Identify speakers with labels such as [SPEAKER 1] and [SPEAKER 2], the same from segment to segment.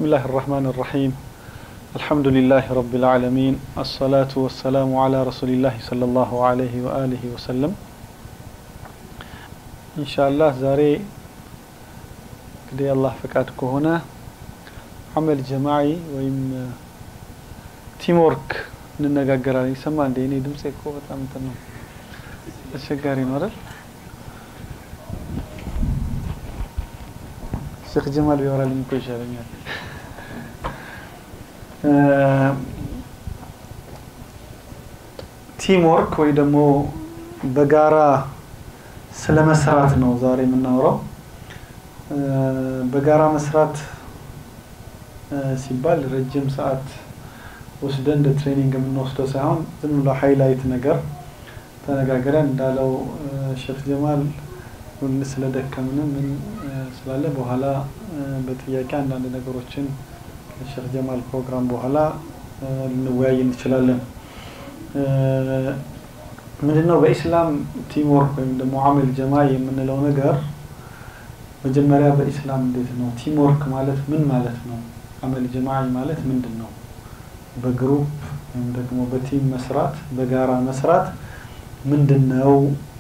[SPEAKER 1] الله الرحمن الرحيم الحمد لله رب العالمين الصلاة والسلام على رسول الله صلى الله عليه وآله وسلم إن شاء الله زاري كدي الله فكاتك هنا عمل جماعي ويم تيم ورك እንነጋገራለን ይሰማ እንደ እኔ ድምፄ እኮ በጣም እንትን ነው አስቸጋሪ ነው አይደል ሼክ ጀማል ቢያወራልኝ እኮ ይሻለኛል ቲም ወርክ ወይ ደግሞ በጋራ ስለ መስራት ነው ዛሬ የምናወራው በጋራ መስራት ሲባል ረጅም ሰዓት ወስደን እንደ ትሬኒንግ የምንወስደው ሳይሆን ዝም ብሎ ሃይላይት ነገር ተነጋግረን እንዳለው ሼክ ጀማል ሁን ስለደከምን ምን ስላለ በኋላ በጥያቄ አንዳንድ ነገሮችን ከሼክ ጀማል ፕሮግራም በኋላ ልንወያይ እንችላለን። ምንድነው በኢስላም ቲም ወርክ ወይም ደግሞ አመል ጀማ የምንለው ነገር መጀመሪያ በኢስላም እንዴት ነው? ቲም ወርክ ማለት ምን ማለት ነው? አመል ጀማ ማለት ምንድን ነው? በግሩፕ ወይም ደግሞ በቲም መስራት በጋራ መስራት ምንድን ነው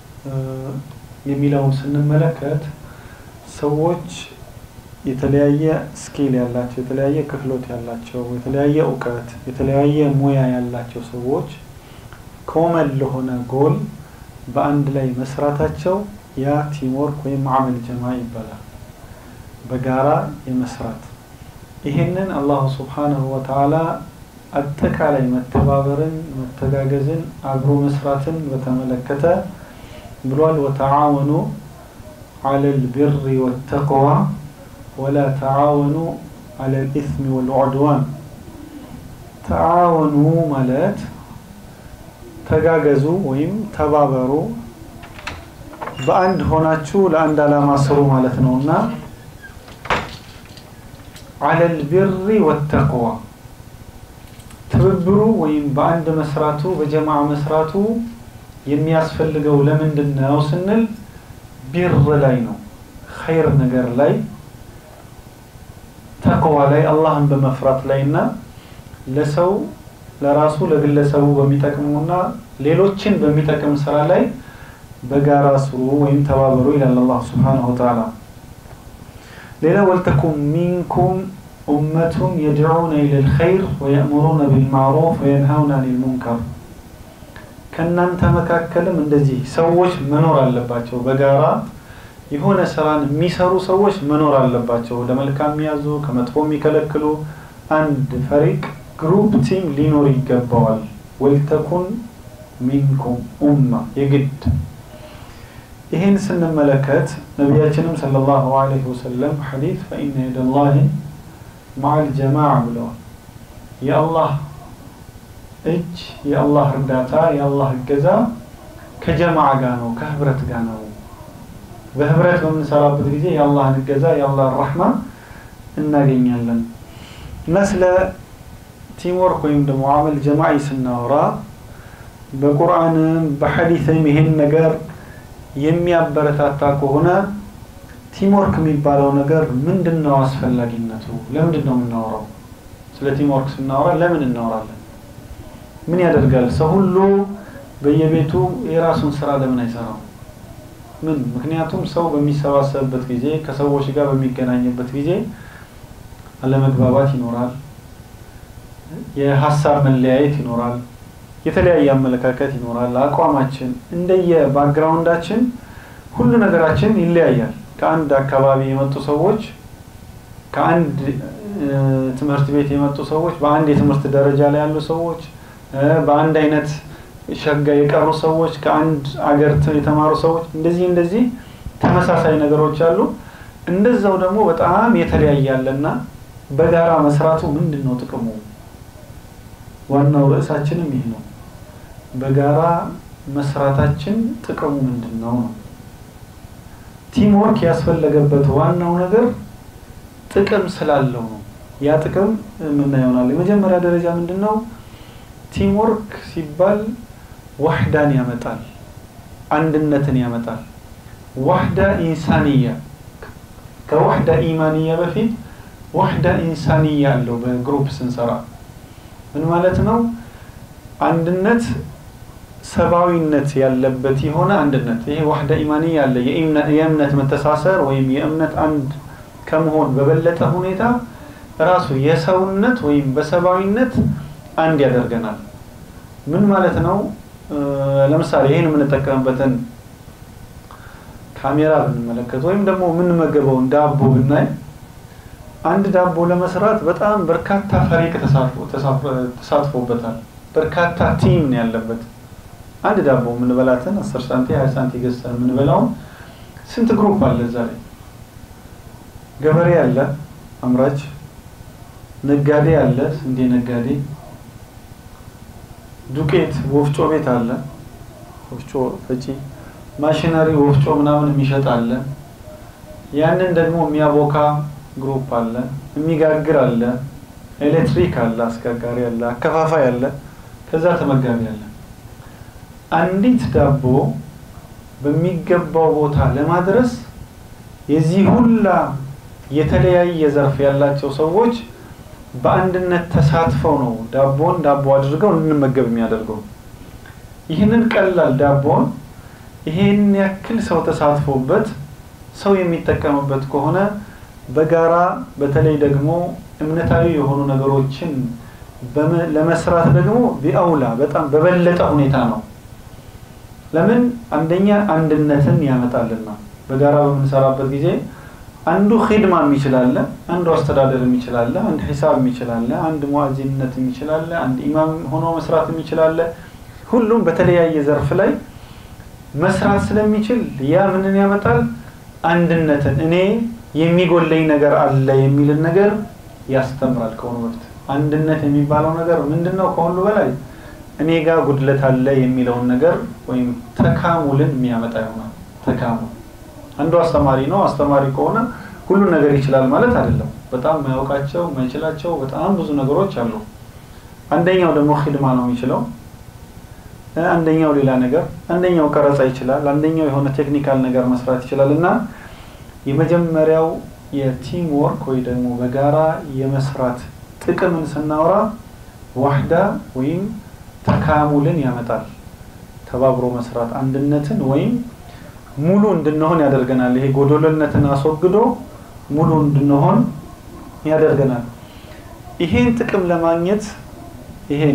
[SPEAKER 1] የሚለውን ስንመለከት ሰዎች የተለያየ ስኪል ያላቸው የተለያየ ክህሎት ያላቸው የተለያየ እውቀት የተለያየ ሙያ ያላቸው ሰዎች ኮመን ለሆነ ጎል በአንድ ላይ መስራታቸው ያ ቲምወርክ ወይም አመል ጀማ ይባላል። በጋራ የመስራት ይህንን አላሁ ስብሓነሁ ወተዓላ አጠቃላይ መተባበርን፣ መተጋገዝን፣ አብሮ መስራትን በተመለከተ ብሏል። ወተዓወኑ ዐለል ቢሪ ወተቅዋ ወላ ተዓወኑ ዐለል ኢስሚ ወልዑድዋን። ተዓወኑ ማለት ተጋገዙ ወይም ተባበሩ፣ በአንድ ሆናችሁ ለአንድ ዓላማ ስሩ ማለት ነው እና ዐለል ቢሪ ወተቅዋ ትብብሩ ወይም በአንድ መስራቱ በጀማዓ መስራቱ የሚያስፈልገው ለምንድን ነው ስንል ቢር ላይ ነው፣ ኸይር ነገር ላይ ተቅዋ ላይ አላህን በመፍራት ላይ እና ለሰው ለራሱ ለግለሰቡ በሚጠቅሙና ሌሎችን በሚጠቅም ስራ ላይ በጋራ ስሩ ወይም ተባበሩ ይላል አላህ ስብሓነሁ ወተዓላ። ሌላ ወልተኩም ሚንኩም ኡመቱን የድዑነ ኢለል ኸይር ወየእሙሩነ ቢልማዕሩፍ ወየንሀውነ አኒል ሙንከር ከእናንተ መካከልም እንደዚህ ሰዎች መኖር አለባቸው። በጋራ የሆነ ስራን የሚሰሩ ሰዎች መኖር አለባቸው። ለመልካም የሚያዙ ከመጥፎ የሚከለክሉ አንድ ፈሪቅ ግሩፕ ቲም ሊኖር ይገባዋል። ወልተኩን ሚንኩም ኡማ የግድ ይህን ስንመለከት ነቢያችንም ሰለላሁ ዐለይሂ ወሰለም ሐዲስ ፈኢነ የደላሂ መዐል ጀማዓ ብለዋል። የአላህ እጅ የአላህ እርዳታ የአላህ እገዛ ከጀማዓ ጋር ነው፣ ከህብረት ጋር ነው። በህብረት በምንሰራበት ጊዜ የአላህን እገዛ የአላህን ረሕማ እናገኛለን እና ስለ ቲምወርክ ወይም ደግሞ አመል ጀማዒ ስናወራ በቁርአንም በሐዲስም ይሄን ነገር የሚያበረታታ ከሆነ ቲምወርክ የሚባለው ነገር ምንድን ነው አስፈላጊነቱ? ለምንድን ነው የምናወራው? ስለ ቲምወርክ ስናወራ ለምን እናወራለን? ምን ያደርጋል? ሰው ሁሉ በየቤቱ የራሱን ስራ ለምን አይሰራም? ምን ምክንያቱም ሰው በሚሰባሰብበት ጊዜ ከሰዎች ጋር በሚገናኝበት ጊዜ አለመግባባት ይኖራል፣ የሀሳብ መለያየት ይኖራል፣ የተለያየ አመለካከት ይኖራል። አቋማችን እንደየ ባክግራውንዳችን ሁሉ ነገራችን ይለያያል። ከአንድ አካባቢ የመጡ ሰዎች ከአንድ ትምህርት ቤት የመጡ ሰዎች በአንድ የትምህርት ደረጃ ላይ ያሉ ሰዎች በአንድ አይነት ሸጋ የቀሩ ሰዎች ከአንድ አገር የተማሩ ሰዎች እንደዚህ እንደዚህ ተመሳሳይ ነገሮች አሉ። እንደዛው ደግሞ በጣም የተለያየ አለና በጋራ መስራቱ ምንድን ነው ጥቅሙ? ዋናው ርዕሳችንም ይህ ነው። በጋራ መስራታችን ጥቅሙ ምንድን ነው ነው። ቲም ወርክ ያስፈለገበት ዋናው ነገር ጥቅም ስላለው ነው። ያ ጥቅም የምናየው ይሆናል። የመጀመሪያ ደረጃ ምንድን ነው? ቲም ወርክ ሲባል ዋህዳን ያመጣል፣ አንድነትን ያመጣል። ዋህዳ ኢንሳንያ ከዋህዳ ኢማንያ በፊት ወህዳ ኢንሳንያ አለው በግሩፕ ስንሰራ ምን ማለት ነው አንድነት ሰብአዊነት ያለበት የሆነ አንድነት ይሄ ዋህዳ ኢማንያ አለ የእምነት መተሳሰር ወይም የእምነት አንድ ከመሆን በበለጠ ሁኔታ ራሱ የሰውነት ወይም በሰብአዊነት አንድ ያደርገናል ምን ማለት ነው ለምሳሌ ይህን የምንጠቀምበትን ካሜራ ብንመለከት ወይም ደግሞ የምንመገበውን ዳቦ ብናይ አንድ ዳቦ ለመስራት በጣም በርካታ ፈሪቅ ተሳትፎበታል በርካታ ቲም ነው ያለበት አንድ ዳቦ የምንበላትን አስር ሳንቲ ሀያ ሳንቲ ገዝተን የምንበላውን ስንት ግሩፕ አለ እዛ ላይ ገበሬ አለ አምራች ነጋዴ አለ ስንዴ ነጋዴ ዱቄት ወፍጮ ቤት አለ ወፍጮ ፈጪ ማሽነሪ ወፍጮ ምናምን የሚሸጥ አለ ያንን ደግሞ የሚያቦካ ግሩፕ አለ የሚጋግር አለ ኤሌክትሪክ አለ አስጋጋሪ አለ አከፋፋይ አለ ከዛ ተመጋቢ አለ አንዲት ዳቦ በሚገባው ቦታ ለማድረስ የዚህ ሁላ የተለያየ ዘርፍ ያላቸው ሰዎች በአንድነት ተሳትፈው ነው ዳቦን ዳቦ አድርገው እንድንመገብ የሚያደርገው ይህንን ቀላል ዳቦን ይሄን ያክል ሰው ተሳትፎበት ሰው የሚጠቀምበት ከሆነ በጋራ በተለይ ደግሞ እምነታዊ የሆኑ ነገሮችን ለመስራት ደግሞ ቢአውላ በጣም በበለጠ ሁኔታ ነው ለምን አንደኛ አንድነትን ያመጣልና በጋራ በምንሰራበት ጊዜ አንዱ ኺድማ የሚችላለ አንዱ አስተዳደር የሚችላለ አንድ ሂሳብ የሚችላለ አንድ ሙአዚንነት የሚችላለ አንድ ኢማም ሆኖ መስራት የሚችላለ ሁሉም በተለያየ ዘርፍ ላይ መስራት ስለሚችል ያ ምንን ያመጣል አንድነትን እኔ የሚጎለኝ ነገር አለ የሚልን ነገር ያስተምራል ከሆኑ በፊት አንድነት የሚባለው ነገር ምንድን ነው ከሁሉ በላይ እኔ ጋር ጉድለት አለ የሚለውን ነገር ወይም ተካሙልን የሚያመጣ ይሆናል ተካሙል አንዱ አስተማሪ ነው አስተማሪ ከሆነ ሁሉን ነገር ይችላል ማለት አይደለም በጣም ማያውቃቸው ማይችላቸው በጣም ብዙ ነገሮች አሉ አንደኛው ደግሞ ሂድማ ነው የሚችለው አንደኛው ሌላ ነገር አንደኛው ቀረጻ ይችላል አንደኛው የሆነ ቴክኒካል ነገር መስራት ይችላል እና የመጀመሪያው የቲም ወርክ ወይ ደግሞ በጋራ የመስራት ጥቅምን ስናወራ ዋህዳ ወይም ተካሙልን ያመጣል ተባብሮ መስራት አንድነትን ወይም ሙሉ እንድንሆን ያደርገናል ይሄ ጎዶሎነትን አስወግዶ ሙሉ እንድንሆን ያደርገናል ይሄን ጥቅም ለማግኘት ይሄን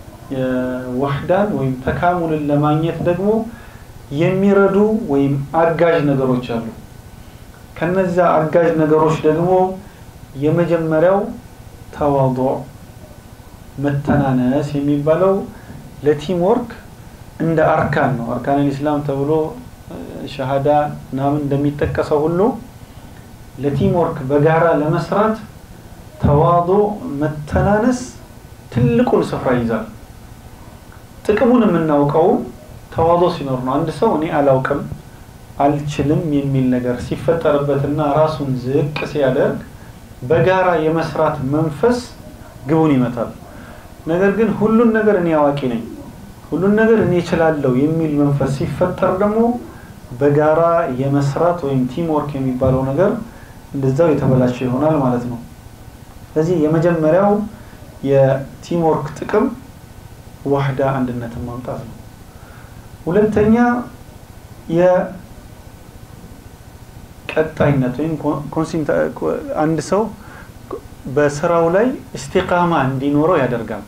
[SPEAKER 1] ዋህዳን ወይም ተካሙልን ለማግኘት ደግሞ የሚረዱ ወይም አጋዥ ነገሮች አሉ ከነዛ አጋዥ ነገሮች ደግሞ የመጀመሪያው ተዋضዕ መተናነስ የሚባለው ለቲም ወርክ እንደ አርካን ነው አርካን ልእስላም ተብሎ ሸሃዳ ምናምን እንደሚጠቀሰው ሁሉ ለቲም ወርክ በጋራ ለመስራት ተዋዶ መተናነስ ትልቁን ስፍራ ይዛል ጥቅሙን የምናውቀው ተዋዶ ሲኖር ነው አንድ ሰው እኔ አላውቅም አልችልም የሚል ነገር ሲፈጠርበትና ራሱን ዝቅ ሲያደርግ በጋራ የመስራት መንፈስ ግቡን ይመታል ነገር ግን ሁሉን ነገር እኔ አዋቂ ነኝ ሁሉን ነገር እኔ እችላለሁ የሚል መንፈስ ሲፈጠር ደግሞ በጋራ የመስራት ወይም ቲም ወርክ የሚባለው ነገር እንደዛው የተበላሸ ይሆናል ማለት ነው ስለዚህ የመጀመሪያው የቲም ወርክ ጥቅም ዋህዳ አንድነትን ማምጣት ነው ሁለተኛ የቀጣይነት ወይም አንድ ሰው በስራው ላይ እስቲቃማ እንዲኖረው ያደርጋል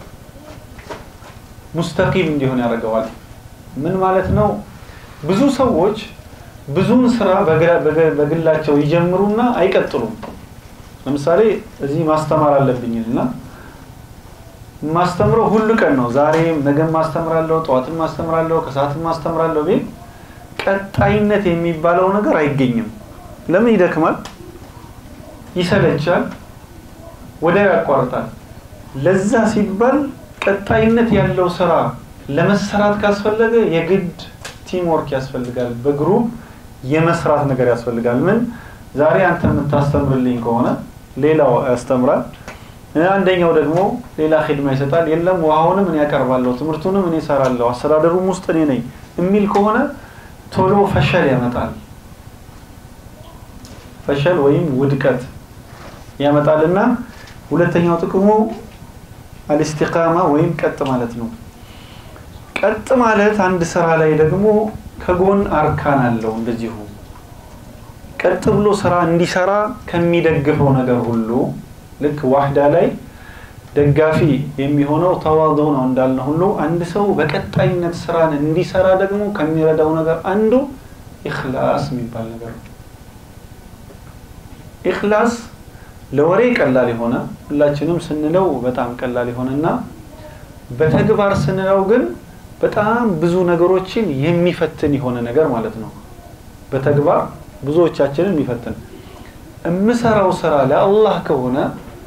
[SPEAKER 1] ሙስተቂም እንዲሆን ያደርገዋል ምን ማለት ነው ብዙ ሰዎች ብዙን ስራ በግላቸው ይጀምሩና አይቀጥሉም ለምሳሌ እዚህ ማስተማር አለብኝና ማስተምረው ሁሉ ቀን ነው ዛሬም ነገም ማስተምራለሁ ጠዋትም ማስተምራለሁ ከሰዓትም ማስተምራለሁ ቤት ቀጣይነት የሚባለው ነገር አይገኝም ለምን ይደክማል ይሰለቻል ወዲያው ያቋርጣል ለዛ ሲባል ቀጣይነት ያለው ስራ ለመሰራት ካስፈለገ የግድ ቲም ወርክ ያስፈልጋል በግሩፕ የመስራት ነገር ያስፈልጋል ምን ዛሬ አንተ የምታስተምርልኝ ከሆነ ሌላው ያስተምራል አንደኛው ደግሞ ሌላ ኺድማ ይሰጣል የለም ውሃውንም እኔ ያቀርባለሁ ትምህርቱንም እኔ እሰራለሁ አስተዳደሩም ውስጥ እኔ ነኝ የሚል ከሆነ ቶሎ ፈሸል ያመጣል ፈሸል ወይም ውድቀት ያመጣልና ሁለተኛው ጥቅሙ አልስቲቃማ ወይም ቀጥ ማለት ነው። ቀጥ ማለት አንድ ስራ ላይ ደግሞ ከጎን አርካን አለው። እንደዚሁ ቀጥ ብሎ ስራ እንዲሰራ ከሚደግፈው ነገር ሁሉ ልክ ዋህዳ ላይ ደጋፊ የሚሆነው ተዋዶ ነው እንዳልነ ሁሉ አንድ ሰው በቀጣይነት ስራን እንዲሰራ ደግሞ ከሚረዳው ነገር አንዱ ኢኽላስ የሚባል ነገር ነው። ኢኽላስ ለወሬ ቀላል የሆነ ሁላችንም ስንለው በጣም ቀላል የሆነና በተግባር ስንለው ግን በጣም ብዙ ነገሮችን የሚፈትን የሆነ ነገር ማለት ነው። በተግባር ብዙዎቻችንን የሚፈትን የምሰራው ስራ ለአላህ ከሆነ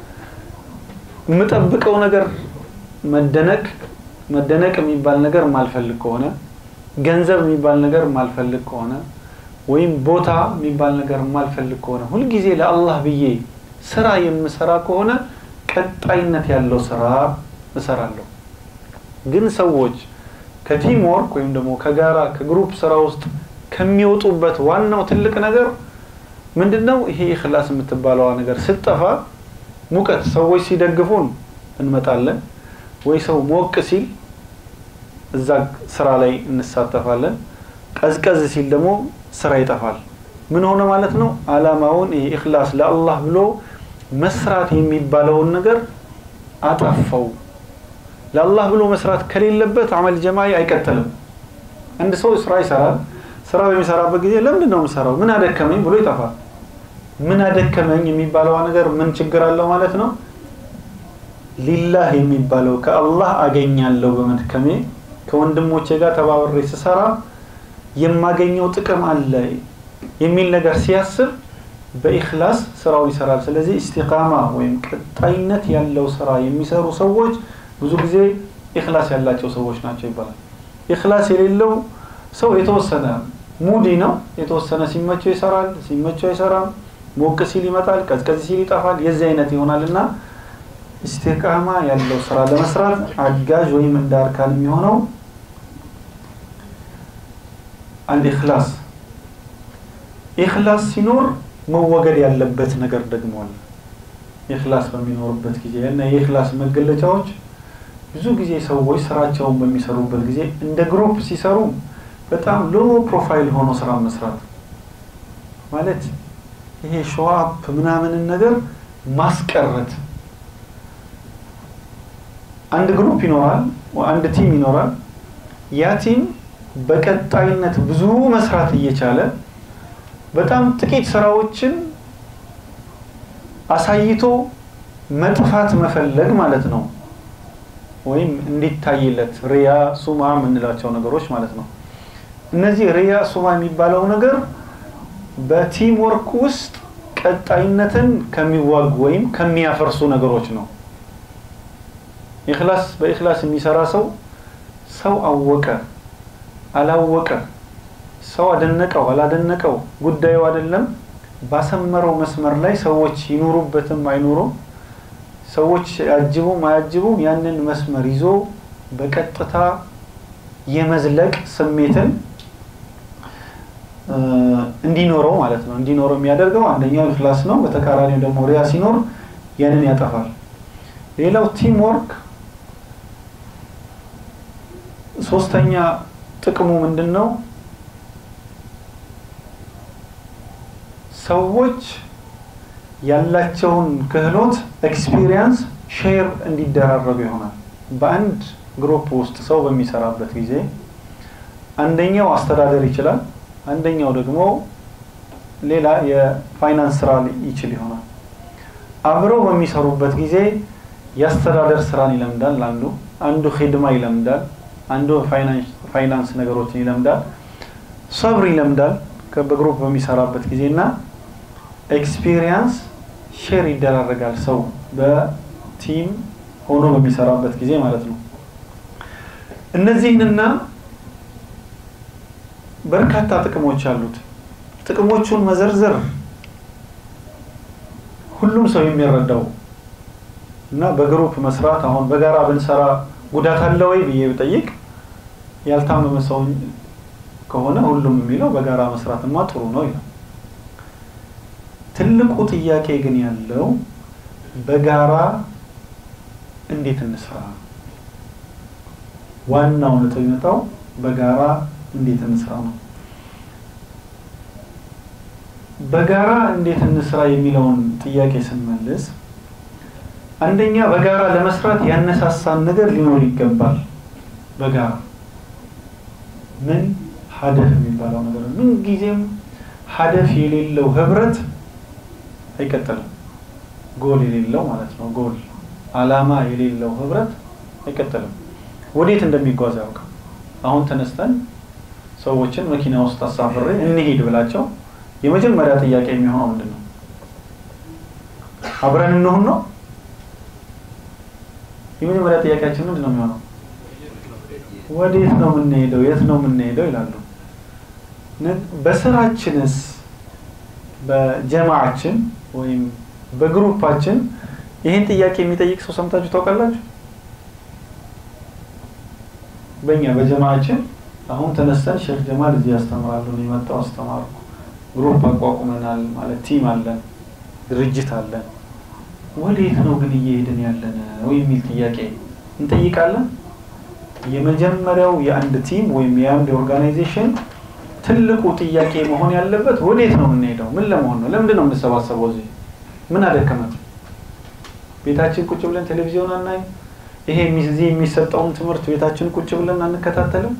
[SPEAKER 1] የምጠብቀው ነገር መደነቅ መደነቅ የሚባል ነገር ማልፈልግ ከሆነ ገንዘብ የሚባል ነገር ማልፈልግ ከሆነ ወይም ቦታ የሚባል ነገር ማልፈልግ ከሆነ ሁልጊዜ ለአላህ ብዬ ስራ የምሰራ ከሆነ ቀጣይነት ያለው ስራ እሰራለሁ። ግን ሰዎች ከቲም ወርክ ወይም ደግሞ ከጋራ ከግሩፕ ስራ ውስጥ ከሚወጡበት ዋናው ትልቅ ነገር ምንድን ነው? ይሄ ኢኽላስ የምትባለዋ ነገር ስትጠፋ ሙቀት ሰዎች ሲደግፉን እንመጣለን፣ ወይ ሰው ሞቅ ሲል እዛ ስራ ላይ እንሳተፋለን። ቀዝቀዝ ሲል ደግሞ ስራ ይጠፋል። ምን ሆነ ማለት ነው? አላማውን ይሄ ኢኽላስ ለአላህ ብሎ መስራት የሚባለውን ነገር አጠፋው። ለአላህ ብሎ መስራት ከሌለበት አመል ጀማዒ አይቀጥልም። አንድ ሰው ስራ ይሰራል። ስራ በሚሰራበት ጊዜ ለምንድን ነው የምሰራው? ምን አደከመኝ ብሎ ይጠፋል። ምን አደከመኝ የሚባለው ነገር ምን ችግር አለው ማለት ነው? ሊላህ የሚባለው ከአላህ አገኛለሁ በመድከሜ ከወንድሞቼ ጋር ተባብሬ ስሰራ የማገኘው ጥቅም አለ የሚል ነገር ሲያስብ በኢኽላስ ስራውን ይሰራል። ስለዚህ ኢስቲቃማ ወይም ቀጣይነት ያለው ስራ የሚሰሩ ሰዎች ብዙ ጊዜ ኢኽላስ ያላቸው ሰዎች ናቸው ይባላል። ኢኽላስ የሌለው ሰው የተወሰነ ሙዲ ነው። የተወሰነ ሲመቸው ይሰራል፣ ሲመቸው አይሰራም። ሞቅ ሲል ይመጣል፣ ቀዝቀዝ ሲል ይጠፋል። የዚህ አይነት ይሆናል እና ኢስቲቃማ ያለው ስራ ለመስራት አጋዥ ወይም እንደ አርካን የሚሆነው አልኢኽላስ ኢኽላስ ሲኖር መወገድ ያለበት ነገር ደግሞ አለ። ኢኽላስ በሚኖርበት ጊዜ እና የኢኽላስ መገለጫዎች ብዙ ጊዜ ሰዎች ስራቸውን በሚሰሩበት ጊዜ እንደ ግሩፕ ሲሰሩ በጣም ሎ ፕሮፋይል ሆኖ ስራ መስራት ማለት ይሄ ሾአፕ ምናምንን ነገር ማስቀረት። አንድ ግሩፕ ይኖራል፣ አንድ ቲም ይኖራል። ያ ቲም በቀጣይነት ብዙ መስራት እየቻለ በጣም ጥቂት ስራዎችን አሳይቶ መጥፋት መፈለግ ማለት ነው። ወይም እንዲታይለት ሪያ ሱማ የምንላቸው ነገሮች ማለት ነው። እነዚህ ሪያ ሱማ የሚባለው ነገር በቲም ወርክ ውስጥ ቀጣይነትን ከሚዋጉ ወይም ከሚያፈርሱ ነገሮች ነው። ኢኽላስ በኢኽላስ የሚሰራ ሰው ሰው አወቀ አላወቀ ሰው አደነቀው አላደነቀው ጉዳዩ አይደለም። ባሰመረው መስመር ላይ ሰዎች ይኑሩበትም አይኑሩም፣ ሰዎች ያጅቡም አያጅቡም፣ ያንን መስመር ይዞ በቀጥታ የመዝለቅ ስሜትን እንዲኖረው ማለት ነው። እንዲኖረው የሚያደርገው አንደኛው ኢኽላስ ነው። በተቃራኒው ደግሞ ሪያ ሲኖር ያንን ያጠፋል። ሌላው ቲም ወርክ ሶስተኛ ጥቅሙ ምንድን ነው? ሰዎች ያላቸውን ክህሎት ኤክስፒሪየንስ ሼር እንዲደራረጉ ይሆናል። በአንድ ግሩፕ ውስጥ ሰው በሚሰራበት ጊዜ አንደኛው አስተዳደር ይችላል፣ አንደኛው ደግሞ ሌላ የፋይናንስ ስራ ይችል ይሆናል። አብረው በሚሰሩበት ጊዜ የአስተዳደር ስራን ይለምዳል አንዱ፣ አንዱ ሂድማ ይለምዳል፣ አንዱ ፋይናንስ ነገሮችን ይለምዳል፣ ሰብር ይለምዳል በግሩፕ በሚሰራበት ጊዜ እና ኤክስፒሪየንስ ሼር ይደራረጋል። ሰው በቲም ሆኖ በሚሰራበት ጊዜ ማለት ነው። እነዚህንና በርካታ ጥቅሞች አሉት። ጥቅሞቹን መዘርዘር ሁሉም ሰው የሚረዳው እና በግሩፕ መስራት አሁን በጋራ ብንሰራ ጉዳት አለ ወይ ብዬ ብጠይቅ ያልታመመ ሰው ከሆነ ሁሉም የሚለው በጋራ መስራትማ ጥሩ ነው ይላል። ትልቁ ጥያቄ ግን ያለው በጋራ እንዴት እንስራ? ዋናው ነጥብ የሚመጣው በጋራ እንዴት እንስራ ነው። በጋራ እንዴት እንስራ የሚለውን ጥያቄ ስንመልስ አንደኛ በጋራ ለመስራት ያነሳሳን ነገር ሊኖር ይገባል። በጋራ ምን ሀደፍ የሚባለው ነገር ምን ጊዜም ሀደፍ የሌለው ህብረት አይቀጥልም። ጎል የሌለው ማለት ነው። ጎል አላማ የሌለው ህብረት አይቀጥልም። ወዴት እንደሚጓዝ ያውቃል። አሁን ተነስተን ሰዎችን መኪና ውስጥ አሳፍሬ እንሂድ ብላቸው የመጀመሪያ ጥያቄ የሚሆነው ምንድን ነው? አብረን እንሁን ነው። የመጀመሪያ ጥያቄያችን ምንድን ነው የሚሆነው? ወዴት ነው የምንሄደው? የት ነው የምንሄደው ይላሉ። በስራችንስ በጀማዓችን ወይም በግሩፓችን ይህን ጥያቄ የሚጠይቅ ሰው ሰምታችሁ ታውቃላችሁ? በእኛ በጀማዓችን አሁን ተነስተን ሼክ ጀማል እዚህ ያስተምራሉ ነው የመጣው አስተማሩ ግሩፕ አቋቁመናል ማለት ቲም አለን ድርጅት አለን ወዴት ነው ግን እየሄድን ያለን ወይ የሚል ጥያቄ እንጠይቃለን የመጀመሪያው የአንድ ቲም ወይም የአንድ ኦርጋናይዜሽን ትልቁ ጥያቄ መሆን ያለበት ወዴት ነው የምንሄደው ምን ለመሆን ነው ለምንድን ነው የምንሰባሰበው እዚህ ምን አደከመን ቤታችን ቁጭ ብለን ቴሌቪዥን አናይም ይሄ እዚህ የሚሰጠውን ትምህርት ቤታችን ቁጭ ብለን አንከታተልም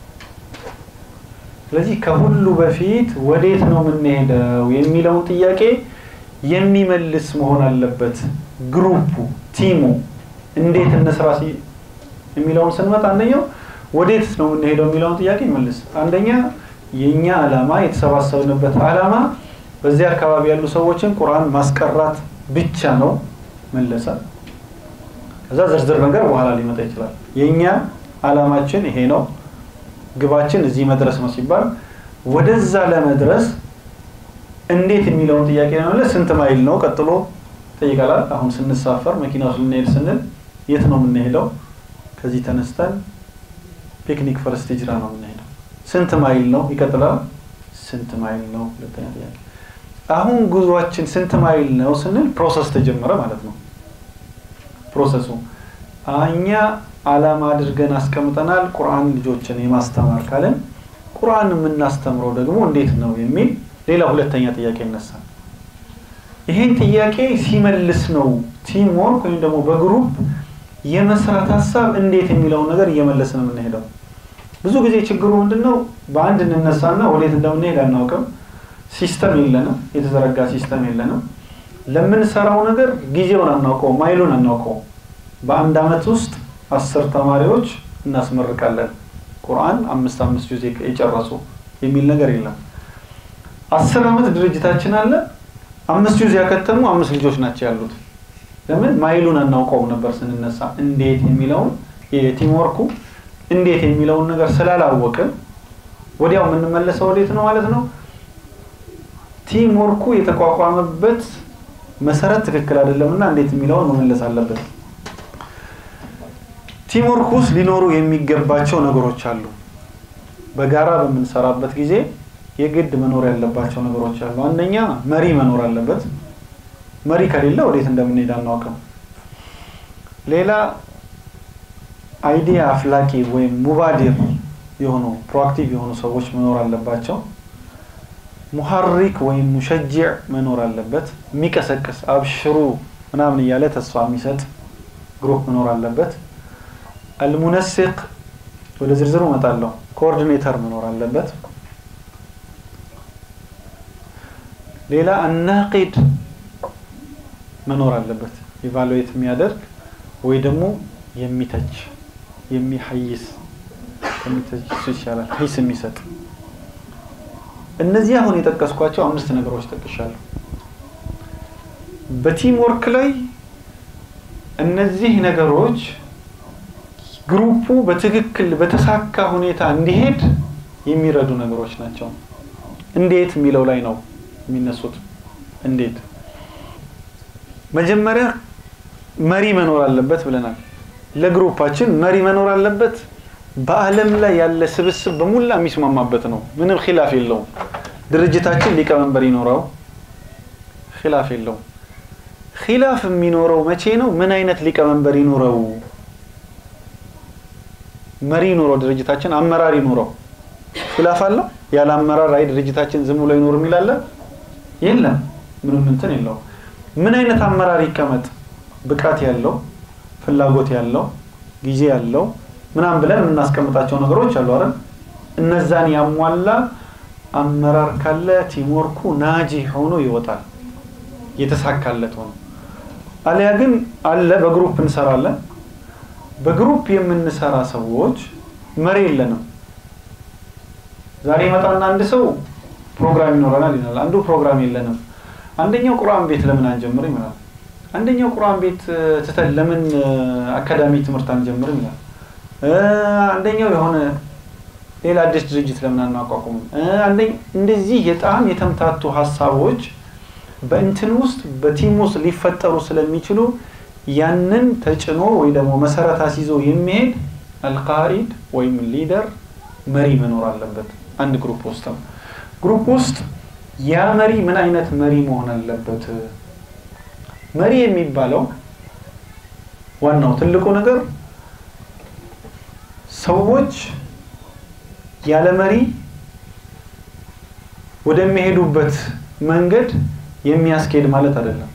[SPEAKER 1] ስለዚህ ከሁሉ በፊት ወዴት ነው የምንሄደው የሚለውን ጥያቄ የሚመልስ መሆን አለበት ግሩፑ ቲሙ እንዴት እንስራ የሚለውን ስንመጣ አንደኛው ወዴት ነው የምንሄደው የሚለውን ጥያቄ ይመልስ አንደኛ የኛ አላማ የተሰባሰብንበት አላማ በዚህ አካባቢ ያሉ ሰዎችን ቁርአን ማስቀራት ብቻ ነው መለሰ ከዛ ዝርዝር ነገር በኋላ ሊመጣ ይችላል የኛ አላማችን ይሄ ነው ግባችን እዚህ መድረስ ነው ሲባል ወደዛ ለመድረስ እንዴት የሚለውን ጥያቄ ለመመለስ ስንት ማይል ነው ቀጥሎ ጠይቃላል አሁን ስንሳፈር መኪና ውስጥ ልንሄድ ስንል የት ነው የምንሄደው ከዚህ ተነስተን ፒክኒክ ፈርስት ሂጅራ ነው የምንሄደው ስንት ማይል ነው ይቀጥላል ስንት ማይል ነው ሁለተኛ ጥያቄ አሁን ጉዟችን ስንት ማይል ነው ስንል ፕሮሰስ ተጀመረ ማለት ነው ፕሮሰሱ እኛ አላማ አድርገን አስቀምጠናል ቁርአን ልጆችን የማስተማር ካለን ቁርአን የምናስተምረው ደግሞ እንዴት ነው የሚል ሌላ ሁለተኛ ጥያቄ ይነሳል ይህን ጥያቄ ሲመልስ ነው ቲም ወርክ ወይም ደግሞ በግሩፕ የመስራት ሀሳብ እንዴት የሚለውን ነገር እየመለስን የምንሄደው ብዙ ጊዜ ችግሩ ምንድነው በአንድ እንነሳና ወዴት እንደምንሄድ አናውቅም ሲስተም የለንም የተዘረጋ ሲስተም የለንም ለምንሰራው ነገር ጊዜውን አናውቀው ማይሉን አናውቀው በአንድ አመት ውስጥ አስር ተማሪዎች እናስመርቃለን ቁርአን አምስት አምስት ጊዜ የጨረሱ የሚል ነገር የለም አስር አመት ድርጅታችን አለ አምስት ጊዜ ያከተሙ አምስት ልጆች ናቸው ያሉት ለምን ማይሉን አናውቀውም ነበር ስንነሳ እንዴት የሚለውን የቲም ወርኩ እንዴት የሚለውን ነገር ስላላወቅን ወዲያው የምንመለሰው ወዴት ነው ማለት ነው ቲም ወርኩ የተቋቋመበት መሰረት ትክክል አይደለም እና እንዴት የሚለውን መመለስ አለበት ቲም ወርክ ውስጥ ሊኖሩ የሚገባቸው ነገሮች አሉ በጋራ በምንሰራበት ጊዜ የግድ መኖር ያለባቸው ነገሮች አሉ አንደኛ መሪ መኖር አለበት መሪ ከሌለ ወዴት እንደምንሄድ አናውቅም ሌላ አይዲያ አፍላቂ ወይም ሙባዲር የሆኑ ፕሮአክቲቭ የሆኑ ሰዎች መኖር አለባቸው ሙሐሪክ ወይም ሙሸጅዕ መኖር አለበት የሚቀሰቅስ አብሽሩ ምናምን እያለ ተስፋ የሚሰጥ ግሩፕ መኖር አለበት አልሙነሲቅ ወደ ዝርዝሩ እመጣለሁ ኮኦርዲኔተር መኖር አለበት ሌላ አናቂድ መኖር አለበት ኢቫሉዌት የሚያደርግ ወይ ደግሞ የሚተች የሚሐይስ ከሚተች ይሻላል ሂስ የሚሰጥ እነዚህ አሁን የጠቀስኳቸው አምስት ነገሮች ጠቅሻለሁ በቲም ወርክ ላይ እነዚህ ነገሮች ግሩፑ በትክክል በተሳካ ሁኔታ እንዲሄድ የሚረዱ ነገሮች ናቸው እንዴት የሚለው ላይ ነው የሚነሱት እንዴት መጀመሪያ መሪ መኖር አለበት ብለናል ለግሩፓችን መሪ መኖር አለበት በአለም ላይ ያለ ስብስብ በሙላ የሚስማማበት ነው ምንም ኪላፍ የለውም ድርጅታችን ሊቀመንበር ይኖረው ኪላፍ የለውም ኺላፍ የሚኖረው መቼ ነው? ምን አይነት ሊቀመንበር ይኖረው? መሪ ይኖረው፣ ድርጅታችን አመራር ይኖረው። ኺላፍ አለው። ያለ አመራር አይ ድርጅታችን ዝም ብሎ ይኖር የሚላለ የለም። ምንም እንትን የለው። ምን አይነት አመራር ይቀመጥ? ብቃት ያለው ፍላጎት ያለው ጊዜ ያለው ምናምን ብለን የምናስቀምጣቸው ነገሮች አሉ አይደል? እነዛን ያሟላ አመራር ካለ ቲምወርኩ ናጂ ሆኖ ይወጣል፣ የተሳካለት ሆኖ። አሊያ ግን አለ በግሩፕ እንሰራለን። በግሩፕ የምንሰራ ሰዎች መሪ የለንም። ዛሬ ይመጣና አንድ ሰው ፕሮግራም ይኖረናል ይላል። አንዱ ፕሮግራም የለንም። አንደኛው ቁርአን ቤት ለምን አንጀምርም ይላል። አንደኛው ቁርአን ቤት ትተን ለምን አካዳሚ ትምህርት አንጀምርም ይላል። አንደኛው የሆነ ሌላ አዲስ ድርጅት ለምን አናቋቁምም? እንደዚህ በጣም የተምታቱ ሀሳቦች በእንትን ውስጥ በቲም ውስጥ ሊፈጠሩ ስለሚችሉ ያንን ተጭኖ ወይ ደግሞ መሰረት አስይዞ የሚሄድ አልቃኢድ ወይም ሊደር መሪ መኖር አለበት። አንድ ግሩፕ ውስጥ ነው። ግሩፕ ውስጥ ያ መሪ ምን አይነት መሪ መሆን አለበት? መሪ የሚባለው ዋናው ትልቁ ነገር ሰዎች ያለ መሪ ወደሚሄዱበት መንገድ የሚያስኬድ ማለት አይደለም።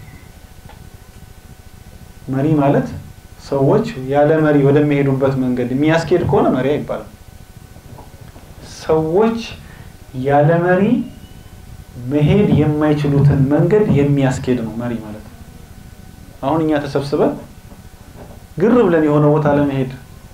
[SPEAKER 1] መሪ ማለት ሰዎች ያለ መሪ ወደሚሄዱበት መንገድ የሚያስኬድ ከሆነ መሪ አይባልም። ሰዎች ያለ መሪ መሄድ የማይችሉትን መንገድ የሚያስኬድ ነው መሪ ማለት። አሁን እኛ ተሰብስበን ግር ብለን የሆነ ቦታ ለመሄድ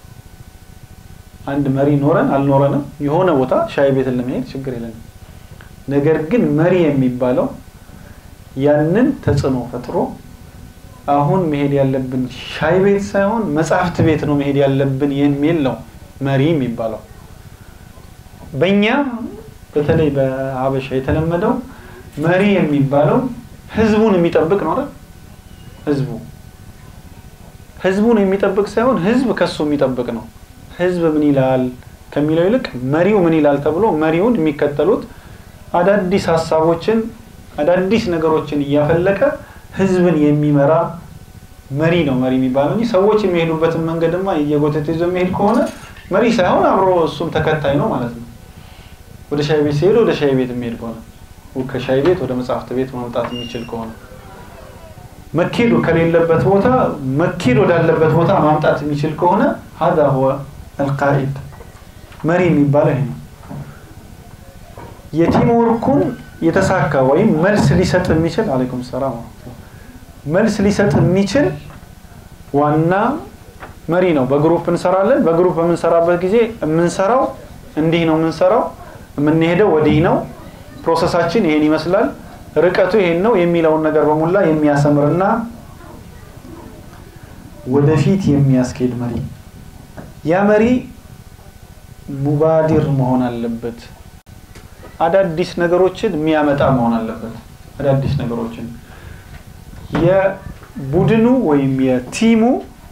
[SPEAKER 1] አንድ መሪ ኖረን አልኖረንም የሆነ ቦታ ሻይ ቤትን ለመሄድ ችግር የለንም። ነገር ግን መሪ የሚባለው ያንን ተጽዕኖ ፈጥሮ አሁን መሄድ ያለብን ሻይ ቤት ሳይሆን መጽሐፍት ቤት ነው መሄድ ያለብን የሚል ነው መሪ የሚባለው። በእኛ በተለይ በሀበሻ የተለመደው መሪ የሚባለው ህዝቡን የሚጠብቅ ነው አይደል? ህዝቡ ህዝቡን የሚጠብቅ ሳይሆን ህዝብ ከሱ የሚጠብቅ ነው። ህዝብ ምን ይላል ከሚለው ይልቅ መሪው ምን ይላል ተብሎ መሪውን የሚከተሉት አዳዲስ ሀሳቦችን አዳዲስ ነገሮችን እያፈለቀ ህዝብን የሚመራ መሪ ነው መሪ የሚባለው እንጂ ሰዎች የሚሄዱበትን መንገድማ እየጎተተ ይዞ የሚሄድ ከሆነ መሪ ሳይሆን አብሮ እሱም ተከታይ ነው ማለት ነው። ወደ ሻይ ቤት ሲሄዱ ወደ ሻይ ቤት የሚሄድ ከሆነ ከሻይ ቤት ወደ መጽሐፍት ቤት ማምጣት የሚችል ከሆነ መኬዱ ከሌለበት ቦታ መኬድ ወዳለበት ቦታ ማምጣት የሚችል ከሆነ ሀዛ ሁወ አልቃኢድ መሪ የሚባለው ይሄ ነው። የቲም ወርኩን የተሳካ ወይም መልስ ሊሰጥ የሚችል አለይኩም ሰላም መልስ ሊሰጥ የሚችል ዋና መሪ ነው። በግሩፕ እንሰራለን። በግሩፕ በምንሰራበት ጊዜ የምንሰራው እንዲህ ነው የምንሰራው፣ የምንሄደው ወዲህ ነው፣ ፕሮሰሳችን ይሄን ይመስላል፣ ርቀቱ ይሄን ነው የሚለውን ነገር በሙላ የሚያሰምርና ወደፊት የሚያስኬድ መሪ ያ መሪ ሙባዲር መሆን አለበት። አዳዲስ ነገሮችን የሚያመጣ መሆን አለበት። አዳዲስ ነገሮችን የቡድኑ ወይም የቲሙ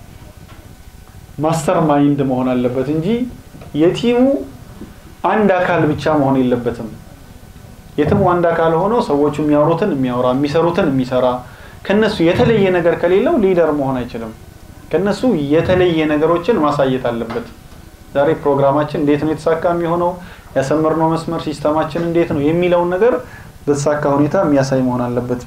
[SPEAKER 1] ማስተር ማይንድ መሆን አለበት እንጂ የቲሙ አንድ አካል ብቻ መሆን የለበትም። የትሙ አንድ አካል ሆኖ ሰዎቹ የሚያወሩትን የሚያወራ የሚሰሩትን የሚሰራ ከነሱ የተለየ ነገር ከሌለው ሊደር መሆን አይችልም። ከነሱ የተለየ ነገሮችን ማሳየት አለበት። ዛሬ ፕሮግራማችን እንዴት ነው የተሳካ የሚሆነው ያሰመርነው መስመር ሲስተማችን እንዴት ነው የሚለውን ነገር በተሳካ ሁኔታ የሚያሳይ መሆን አለበት።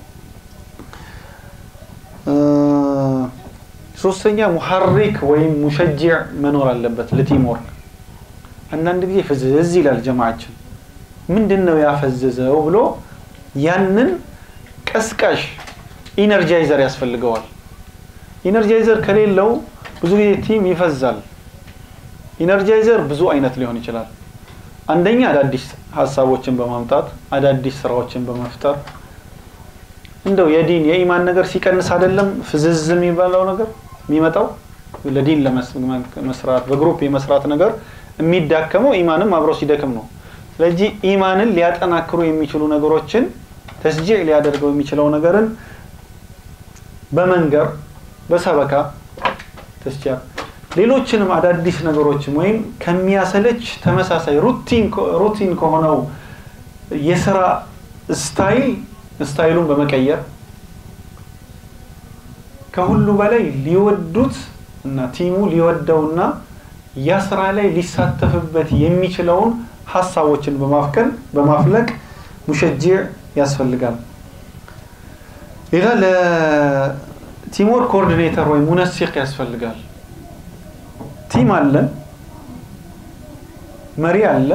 [SPEAKER 1] ሶስተኛ ሙሐሪክ ወይም ሙሸጅዕ መኖር አለበት ለቲም ወርክ። አንዳንድ ጊዜ ፍዝዝ ይላል ጀማዓችን። ምንድን ነው ያፈዘዘው ብሎ ያንን ቀስቃሽ ኢነርጃይዘር ያስፈልገዋል። ኢነርጃይዘር ከሌለው ብዙ ጊዜ ቲም ይፈዛል። ኢነርጃይዘር ብዙ አይነት ሊሆን ይችላል። አንደኛ አዳዲስ ሀሳቦችን በማምጣት አዳዲስ ስራዎችን በመፍጠር እንደው የዲን የኢማን ነገር ሲቀንስ አይደለም ፍዝዝ የሚባለው ነገር የሚመጣው ለዲን ለመስራት በግሩፕ የመስራት ነገር የሚዳከመው ኢማንም አብሮ ሲደክም ነው። ስለዚህ ኢማንን ሊያጠናክሩ የሚችሉ ነገሮችን ተስጂዕ ሊያደርገው የሚችለው ነገርን በመንገር በሰበካ ተስጂዕ ሌሎችንም አዳዲስ ነገሮችም ወይም ከሚያሰለች ተመሳሳይ ሩቲን ከሆነው የስራ ስታይል ስታይሉን በመቀየር ከሁሉ በላይ ሊወዱት እና ቲሙ ሊወደውና ያ ስራ ላይ ሊሳተፍበት የሚችለውን ሀሳቦችን በማፍቀን በማፍለቅ ሙሸጂዕ ያስፈልጋል። ሌላ ለቲሞር ኮኦርዲኔተር ወይም ሙነሲቅ ያስፈልጋል። ቲም አለ፣ መሪ አለ፣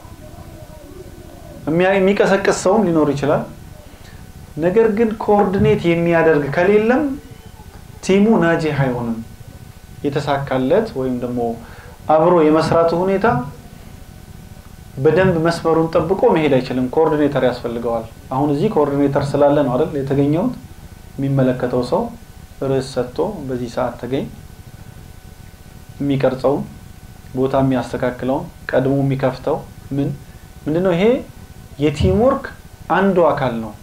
[SPEAKER 1] የሚቀሰቅስ ሰውም ሊኖር ይችላል። ነገር ግን ኮኦርዲኔት የሚያደርግ ከሌለም ቲሙ ናጂህ አይሆንም። የተሳካለት ወይም ደግሞ አብሮ የመስራቱ ሁኔታ በደንብ መስመሩን ጠብቆ መሄድ አይችልም። ኮኦርዲኔተር ያስፈልገዋል። አሁን እዚህ ኮኦርዲኔተር ስላለ ነው አይደል የተገኘሁት። የሚመለከተው ሰው ርዕስ ሰጥቶ በዚህ ሰዓት ተገኝ፣ የሚቀርጸውን ቦታ የሚያስተካክለውን ቀድሞ የሚከፍተው ምን ምንድነው? ይሄ የቲም ወርክ አንዱ አካል ነው።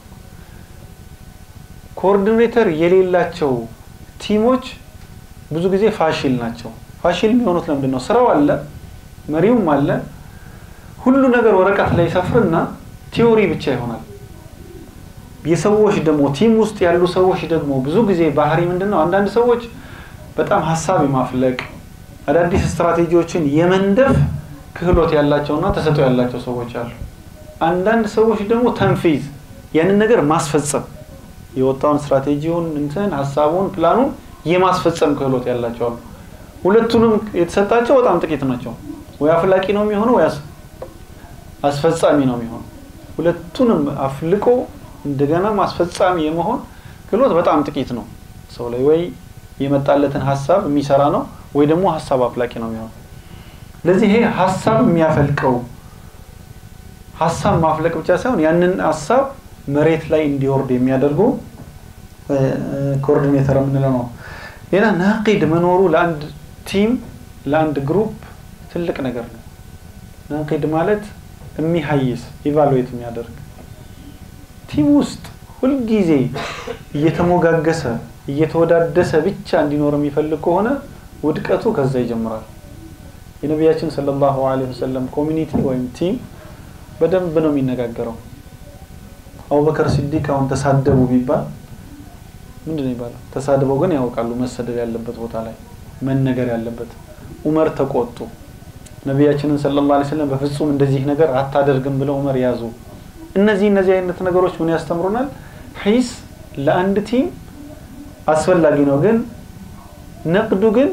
[SPEAKER 1] ኮኦርዲኔተር የሌላቸው ቲሞች ብዙ ጊዜ ፋሽል ናቸው። ፋሽል የሚሆኑት ለምንድን ነው? ስራው አለ፣ መሪውም አለ ሁሉ ነገር ወረቀት ላይ ሰፍርና ቲዮሪ ብቻ ይሆናል። የሰዎች ደግሞ ቲም ውስጥ ያሉ ሰዎች ደግሞ ብዙ ጊዜ ባህሪ ምንድን ነው? አንዳንድ ሰዎች በጣም ሀሳብ የማፍለቅ አዳዲስ ስትራቴጂዎችን የመንደፍ ክህሎት ያላቸውና ተሰጥኦ ያላቸው ሰዎች አሉ። አንዳንድ ሰዎች ደግሞ ተንፊዝ ያንን ነገር ማስፈጸም የወጣውን ስትራቴጂውን እንትን ሀሳቡን ፕላኑን የማስፈጸም ክህሎት ያላቸው አሉ። ሁለቱንም የተሰጣቸው በጣም ጥቂት ናቸው። ወይ አፍላቂ ነው የሚሆነው ወይ አስፈጻሚ ነው የሚሆነው። ሁለቱንም አፍልቆ እንደገና አስፈጻሚ የመሆን ክህሎት በጣም ጥቂት ነው ሰው ላይ። ወይ የመጣለትን ሀሳብ የሚሰራ ነው ወይ ደግሞ ሀሳብ አፍላቂ ነው የሚሆነው። ስለዚህ ይሄ ሀሳብ የሚያፈልቀው ሀሳብ ማፍለቅ ብቻ ሳይሆን ያንን ሀሳብ መሬት ላይ እንዲወርድ የሚያደርጉ ኮኦርዲኔተር የምንለው ነው። ሌላ ናቂድ መኖሩ ለአንድ ቲም ለአንድ ግሩፕ ትልቅ ነገር ነው። ናቂድ ማለት የሚሀይስ ኢቫሉዌት የሚያደርግ ቲም ውስጥ ሁልጊዜ እየተሞጋገሰ እየተወዳደሰ ብቻ እንዲኖር የሚፈልግ ከሆነ ውድቀቱ ከዛ ይጀምራል። የነቢያችን ሰለላሁ ዐለይሂ ወሰለም ኮሚኒቲ ወይም ቲም በደንብ ነው የሚነጋገረው። አቡበከር ሲዲቅ አሁን ተሳደቡ ቢባል ምንድን ነው ይባላል? ተሳድበው ግን ያውቃሉ መሰደብ ያለበት ቦታ ላይ መነገር ያለበት። ዑመር ተቆጡ። ነቢያችንን ሰለላሁ ዐለይሂ ወሰለም በፍጹም እንደዚህ ነገር አታደርግም ብለው ዑመር ያዙ። እነዚህ እነዚህ አይነት ነገሮች ምን ያስተምሩናል? ሂስ ለአንድ ቲም አስፈላጊ ነው። ግን ነቅዱ ግን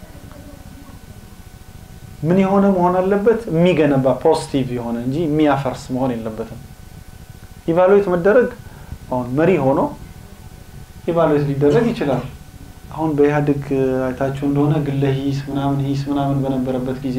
[SPEAKER 1] ምን የሆነ መሆን አለበት? የሚገነባ ፖዚቲቭ የሆነ እንጂ የሚያፈርስ መሆን የለበትም። ኢቫሉዌት መደረግ አሁን መሪ ሆኖ ኢቫሉዌት ሊደረግ ይችላል። አሁን በኢህአዴግ አይታችሁ እንደሆነ ግለ ሂስ ምናምን ሂስ ምናምን በነበረበት ጊዜ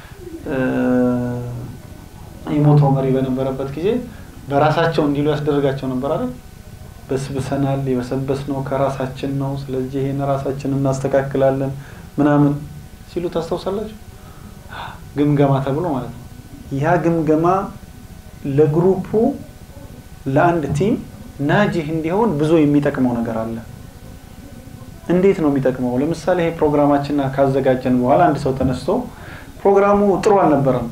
[SPEAKER 1] የሞተው መሪ በነበረበት ጊዜ በራሳቸው እንዲሉ ያስደረጋቸው ነበር አይደል? በስብሰናል፣ የበሰበስ ነው ከራሳችን ነው፣ ስለዚህ ይሄን ራሳችን እናስተካክላለን ምናምን ሲሉ ታስታውሳላችሁ? ግምገማ ተብሎ ማለት ነው። ያ ግምገማ ለግሩፑ ለአንድ ቲም ናጂህ እንዲሆን ብዙ የሚጠቅመው ነገር አለ። እንዴት ነው የሚጠቅመው? ለምሳሌ ይሄ ፕሮግራማችን ካዘጋጀን በኋላ አንድ ሰው ተነስቶ ፕሮግራሙ ጥሩ አልነበረም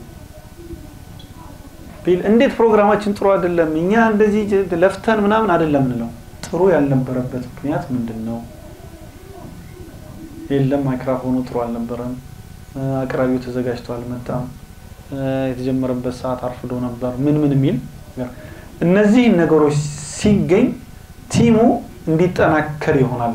[SPEAKER 1] ቢል፣ እንዴት ፕሮግራማችን ጥሩ አይደለም፣ እኛ እንደዚህ ለፍተን ምናምን አይደለም እንለው። ጥሩ ያልነበረበት ምክንያት ምንድን ነው? የለም ማይክራፎኑ ጥሩ አልነበረም፣ አቅራቢው ተዘጋጅቶ አልመጣም፣ የተጀመረበት ሰዓት አርፍዶ ነበር፣ ምን ምን የሚል እነዚህን ነገሮች ሲገኝ ቲሙ እንዲጠናከር ይሆናል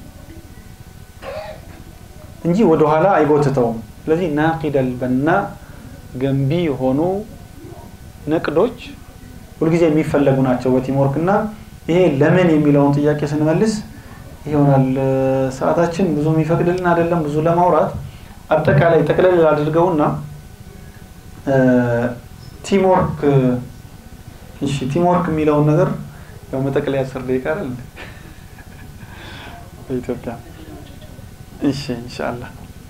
[SPEAKER 1] እንጂ ወደኋላ አይጎትተውም። ስለዚህ ናቂደል በና ገንቢ የሆኑ ነቅዶች ሁልጊዜ የሚፈለጉ ናቸው በቲም ወርክ እና ይሄ ለምን የሚለውን ጥያቄ ስንመልስ ይሆናል። ሰዓታችን ብዙ የሚፈቅድልን አይደለም ብዙ ለማውራት አጠቃላይ ጠቅለል አድርገውና ቲም ወርክ እሺ ቲም ወርክ የሚለውን ነገር ያው መጠቅለያ አስር ደቂቃ አይደል በኢትዮጵያ እሺ ኢንሻአላህ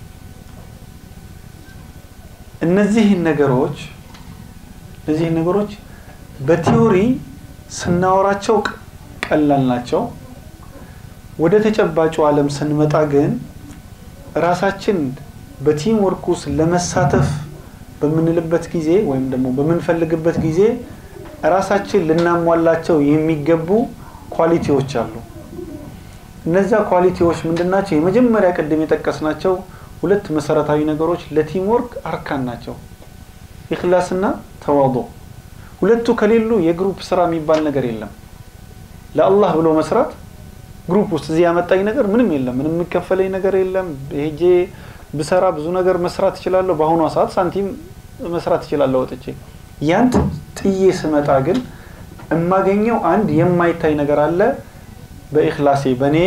[SPEAKER 1] እነዚህን ነገሮች እነዚህን ነገሮች በቲዮሪ ስናወራቸው ቀላል ናቸው። ወደ ተጨባጩ ዓለም ስንመጣ ግን ራሳችን በቲም ወርክ ውስጥ ለመሳተፍ በምንልበት ጊዜ ወይም ደግሞ በምንፈልግበት ጊዜ ራሳችን ልናሟላቸው የሚገቡ ኳሊቲዎች አሉ። እነዛ ኳሊቲዎች ምንድን ናቸው? የመጀመሪያ ቅድም የጠቀስናቸው ሁለት መሰረታዊ ነገሮች ለቲም ወርክ አርካን ናቸው፣ ኢኽላስና ተዋዶ። ሁለቱ ከሌሉ የግሩፕ ስራ የሚባል ነገር የለም። ለአላህ ብሎ መስራት ግሩፕ ውስጥ እዚህ ያመጣኝ ነገር ምንም የለም፣ ምንም የሚከፈለኝ ነገር የለም። ሄጄ ብሰራ ብዙ ነገር መስራት እችላለሁ። በአሁኗ ሰዓት ሳንቲም መስራት እችላለሁ ወጥቼ። ያን ጥዬ ስመጣ ግን የማገኘው አንድ የማይታይ ነገር አለ። በኢኽላሴ በእኔ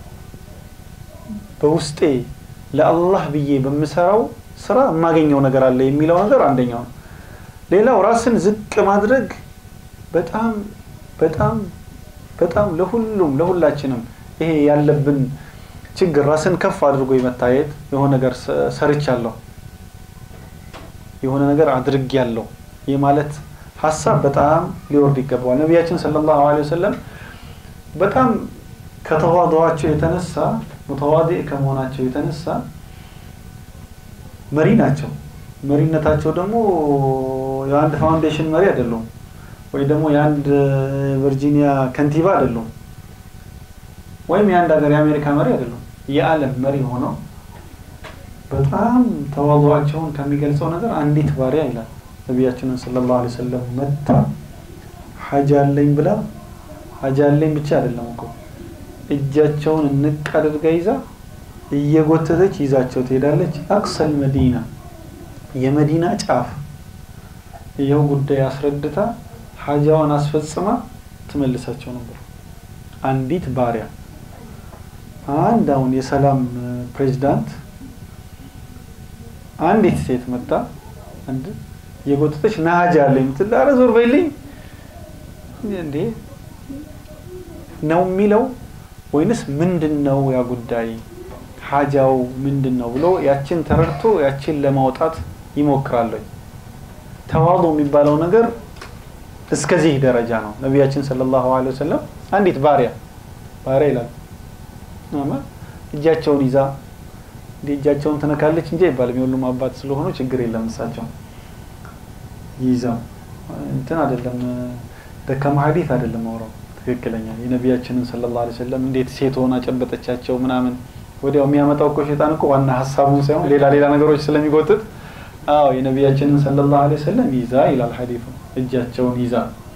[SPEAKER 1] በውስጤ ለአላህ ብዬ በምሰራው ስራ የማገኘው ነገር አለ የሚለው ነገር አንደኛው ነው። ሌላው ራስን ዝቅ ማድረግ በጣም በጣም በጣም ለሁሉም ለሁላችንም ይሄ ያለብን ችግር ራስን ከፍ አድርጎ የመታየት የሆነ ነገር ሰርቻለሁ፣ የሆነ ነገር አድርጌያለሁ የማለት ሀሳብ በጣም ሊወርድ ይገባዋል። ነቢያችን ሰለላሁ ዐለይሂ ወሰለም በጣም ከተዋضዋቸው የተነሳ ሙተዋዲዕ ከመሆናቸው የተነሳ መሪ ናቸው። መሪነታቸው ደግሞ የአንድ ፋውንዴሽን መሪ አይደሉም፣ ወይ ደግሞ የአንድ ቨርጂኒያ ከንቲባ አይደሉም፣ ወይም የአንድ ሀገር የአሜሪካ መሪ አይደሉም። የዓለም መሪ ሆነው በጣም ተዋضዋቸውን ከሚገልጸው ነገር አንዲት ባሪያ ይላል ነቢያችንን ሰለላሁ ዐለይሂ ወሰለም መታ ሀጃ አለኝ ብላ ሀጃ አለኝ ብቻ አይደለም እኮ እጃቸውን እንቅ አድርጋ ይዛ እየጎተተች ይዛቸው ትሄዳለች። አቅሰል መዲና የመዲና ጫፍ ይኸው ጉዳይ አስረድታ ሀጃዋን አስፈጽማ ትመልሳቸው ነበር። አንዲት ባሪያ አንድ አሁን የሰላም ፕሬዚዳንት አንዲት ሴት መጣ አንድ የጎተተች ና ሀጃ አለኝ የምትል ኧረ ዞር በይልኝ እንዴ ነው የሚለው ወይንስ ምንድን ነው ያ ጉዳይ ሀጃው ምንድን ነው ብሎ ያችን ተረድቶ ያችን ለማውጣት ይሞክራለኝ። ተዋዶ የሚባለው ነገር እስከዚህ ደረጃ ነው። ነቢያችን ሰለላሁ ዐለይሂ ወሰለም አንዲት ባሪያ ባሪያ ይላል እጃቸውን ይዛ እንዲህ እጃቸውን ትነካለች እንጂ አይባልም። የሁሉም አባት ስለሆኑ ችግር የለም። እሳቸው ይዘው እንትን አይደለም ደካማ ሀዲት አይደለም አውራው ትክክለኛ የነቢያችንን ሰለላሁ ዐለይሂ ወሰለም እንዴት ሴት ሆና ጨበጠቻቸው ምናምን ወዲያው የሚያመጣው እኮ ሸይጣን እኮ ዋና ሀሳቡን ሳይሆን ሌላ ሌላ ነገሮች ስለሚጎትት አዎ የነቢያችንን ሰለላሁ ዐለይሂ ወሰለም ይዛ ይላል ሐዲሱ እጃቸውን ይዛ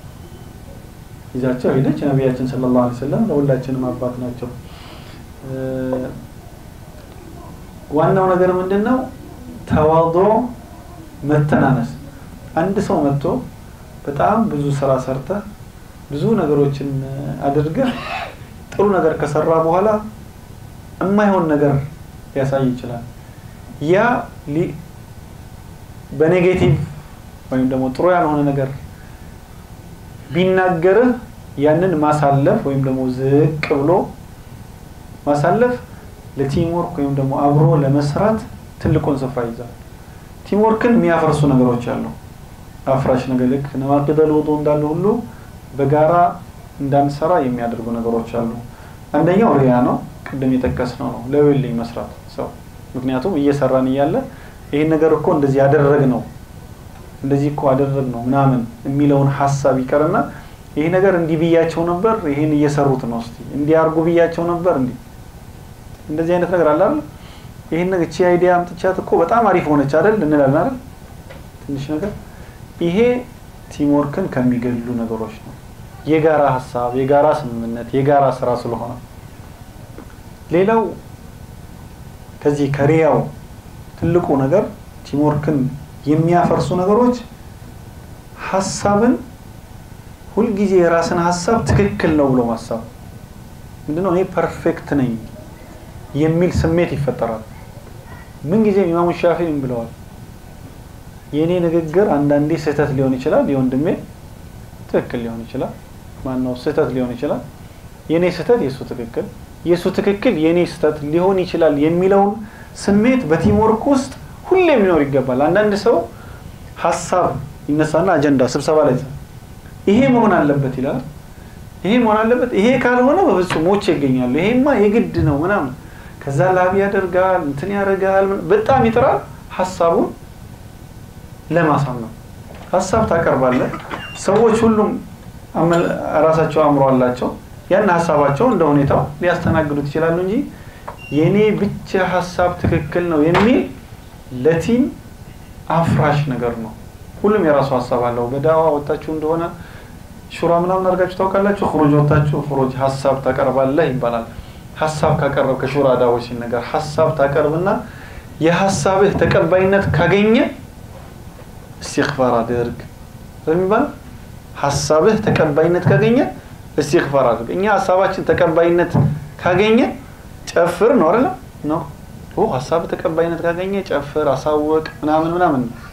[SPEAKER 1] ይዛቸው ሄደች። ነቢያችን ሰለላሁ ዐለይሂ ወሰለም ለሁላችንም አባት ናቸው። ዋናው ነገር ምንድን ነው? ተዋዶ መተናነስ። አንድ ሰው መጥቶ በጣም ብዙ ስራ ሰርተህ ብዙ ነገሮችን አድርገህ ጥሩ ነገር ከሰራ በኋላ የማይሆን ነገር ሊያሳይ ይችላል። ያ በኔጌቲቭ ወይም ደግሞ ጥሩ ያልሆነ ነገር ቢናገርህ ያንን ማሳለፍ ወይም ደግሞ ዝቅ ብሎ ማሳለፍ ለቲምወርክ ወይም ደግሞ አብሮ ለመስራት ትልቁን ስፍራ ይዛል። ቲምወርክን የሚያፈርሱ ነገሮች አሉ። አፍራሽ ነገር ልክ ነዋቂደል ውዱእ እንዳለ ሁሉ በጋራ እንዳንሰራ የሚያደርጉ ነገሮች አሉ። አንደኛው ሪያ ነው። ቅድም የጠቀስነው ነው ለወልኝ መስራት ሰው ምክንያቱም እየሰራን እያለ ይህን ነገር እኮ እንደዚህ ያደረግ ነው እንደዚህ እኮ አደረግ ነው ምናምን የሚለውን ሀሳብ ይቀርና ይህ ነገር እንዲህ ብያቸው ነበር፣ ይህን እየሰሩት ነው፣ እስቲ እንዲህ አድርጉ ብያቸው ነበር፣ እንዲህ እንደዚህ አይነት ነገር አለ አይደል? ይህን ነገር እቺ አይዲያ አምጥቻት እኮ በጣም አሪፍ ሆነች አይደል እንላለን አይደል? ትንሽ ነገር ይሄ ቲምወርክን ከሚገሉ ነገሮች ነው። የጋራ ሀሳብ፣ የጋራ ስምምነት፣ የጋራ ስራ ስለሆነ ሌላው ከዚህ ከሪያው ትልቁ ነገር ቲምወርክን የሚያፈርሱ ነገሮች ሀሳብን ሁልጊዜ የራስን ሀሳብ ትክክል ነው ብሎ ማሰብ ምንድነው? እኔ ፐርፌክት ነኝ የሚል ስሜት ይፈጠራል። ምንጊዜም ኢማሙ ሻፊዒም ብለዋል፣ የእኔ ንግግር አንዳንዴ ስህተት ሊሆን ይችላል፣ የወንድሜ ትክክል ሊሆን ይችላል። ማነው ስህተት ሊሆን ይችላል፣ የእኔ ስህተት የእሱ ትክክል፣ የእሱ ትክክል የእኔ ስህተት ሊሆን ይችላል የሚለውን ስሜት በቲምወርክ ውስጥ ሁሌም ሊኖር ይገባል። አንዳንድ ሰው ሀሳብ ይነሳና አጀንዳ ስብሰባ ላይ ይሄ መሆን አለበት ይላል። ይሄ መሆን አለበት፣ ይሄ ካልሆነ በፍጹም ሞቼ ይገኛሉ፣ ይሄማ የግድ ነው ምናምን። ከዛ ላቢ ያደርጋል፣ እንትን ያደርጋል፣ በጣም ይጥራል ሀሳቡን ለማሳመን። ሀሳብ ታቀርባለህ፣ ሰዎች ሁሉም ራሳቸው አእምሮ አላቸው። ያን ሀሳባቸው እንደ ሁኔታው ሊያስተናግዱት ይችላሉ እንጂ የኔ ብቻ ሀሳብ ትክክል ነው የሚል ለቲም አፍራሽ ነገር ነው። ሁሉም የራሱ ሀሳብ አለው። በዳዋ ወጣችሁ እንደሆነ ሹራ ምናምን አድርጋችሁ ታውቃላችሁ። ክሩጅ ወጣችሁ ክሩጅ ሀሳብ ታቀርባለህ ይባላል። ሀሳብ ካቀረብ ከሹራ ዳዎች ሲነገር ሀሳብ ታቀርብና የሀሳብህ ተቀባይነት ካገኘ እስትግፋር አድርግ የሚባል ሀሳብህ ተቀባይነት ካገኘ እስትግፋር አድርግ። እኛ ሀሳባችን ተቀባይነት ካገኘ ጨፍር ነው አይደለ? ነው ኦ ሀሳብ ተቀባይነት ካገኘ ጨፍር፣ አሳወቅ ምናምን ምናምን ነው።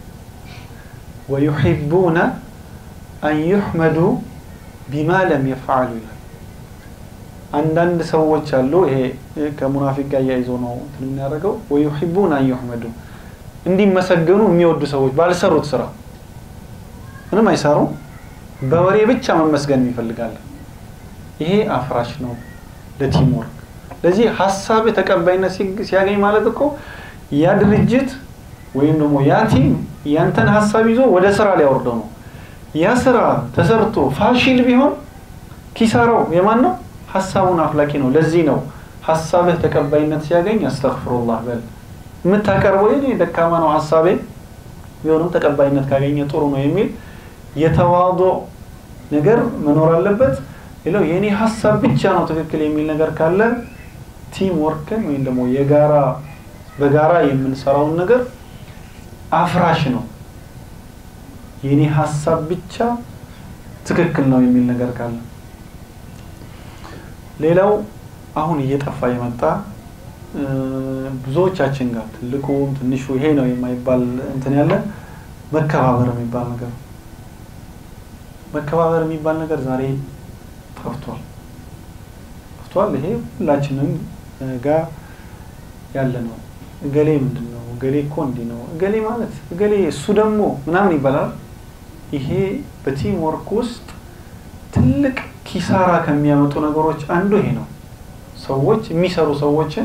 [SPEAKER 1] ወዩሒቡነ አን ዩሕመዱ ቢማ ለም የፍዓሉ ይላል። አንዳንድ ሰዎች አሉ። ይሄ ከሙናፊቅ ጋር እያይዞ ነው እንትን የሚያደርገው። ወዩሒቡነ አን ዩሕመዱ እንዲመሰገኑ የሚወዱ ሰዎች ባልሰሩት ስራ ምንም አይሰሩም፣ በወሬ ብቻ መመስገን ይፈልጋል። ይሄ አፍራሽ ነው ለቲም ወርክ። ለዚህ ሀሳብ ተቀባይነት ሲያገኝ ማለት እኮ ያ ድርጅት ወይም ደግሞ ያ ቲም ያንተን ሀሳብ ይዞ ወደ ስራ ሊያወርደው ነው። ያ ስራ ተሰርቶ ፋሽል ቢሆን ኪሳራው የማን ነው? ሀሳቡን አፍላቂ ነው። ለዚህ ነው ሀሳብህ ተቀባይነት ሲያገኝ አስተግፍሩላህ በል። የምታቀርበው የኔ ደካማ ነው ሀሳቤ ቢሆንም ተቀባይነት ካገኘ ጥሩ ነው የሚል የተዋዶ ነገር መኖር አለበት። ሌላው የኔ ሀሳብ ብቻ ነው ትክክል የሚል ነገር ካለ ቲም ወርክን ወይም ደግሞ የጋራ በጋራ የምንሰራውን ነገር አፍራሽ ነው። የኔ ሀሳብ ብቻ ትክክል ነው የሚል ነገር ካለ ሌላው አሁን እየጠፋ የመጣ ብዙዎቻችን ጋር ትልቁም ትንሹ ይሄ ነው የማይባል እንትን ያለ መከባበር የሚባል ነገር መከባበር የሚባል ነገር ዛሬ ጠፍቷል ጠፍቷል። ይሄ ሁላችንም ጋር ያለ ነው። እገሌ ምንድን ነው እገሌ እኮ እንዲህ ነው እገሌ ማለት እገሌ እሱ ደግሞ ምናምን ይባላል። ይሄ በቲም ወርክ ውስጥ ትልቅ ኪሳራ ከሚያመጡ ነገሮች አንዱ ይሄ ነው። ሰዎች የሚሰሩ ሰዎችን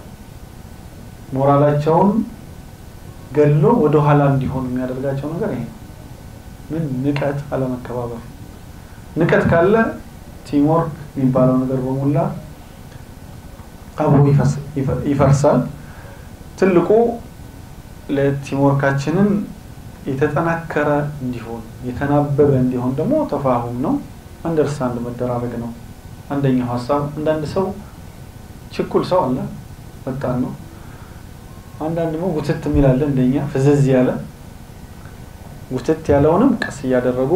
[SPEAKER 1] ሞራላቸውን ገሎ ወደ ኋላ እንዲሆኑ የሚያደርጋቸው ነገር ይሄ ነው። ምን ንቀት፣ አለመከባበር። ንቀት ካለ ቲምወርክ የሚባለው ነገር በሙላ አብሮ ይፈርሳል። ትልቁ ለቲምወርካችንን የተጠናከረ እንዲሆን የተናበበ እንዲሆን ደግሞ ተፋሁም ነው፣ አንደርስታንድ መደራረግ ነው። አንደኛው ሀሳብ አንዳንድ ሰው ችኩል ሰው አለ፣ ፈጣን ነው። አንዳንድ ደግሞ ጉትት የሚላለ እንደኛ ፍዝዝ ያለ ጉትት ያለውንም ቀስ እያደረጉ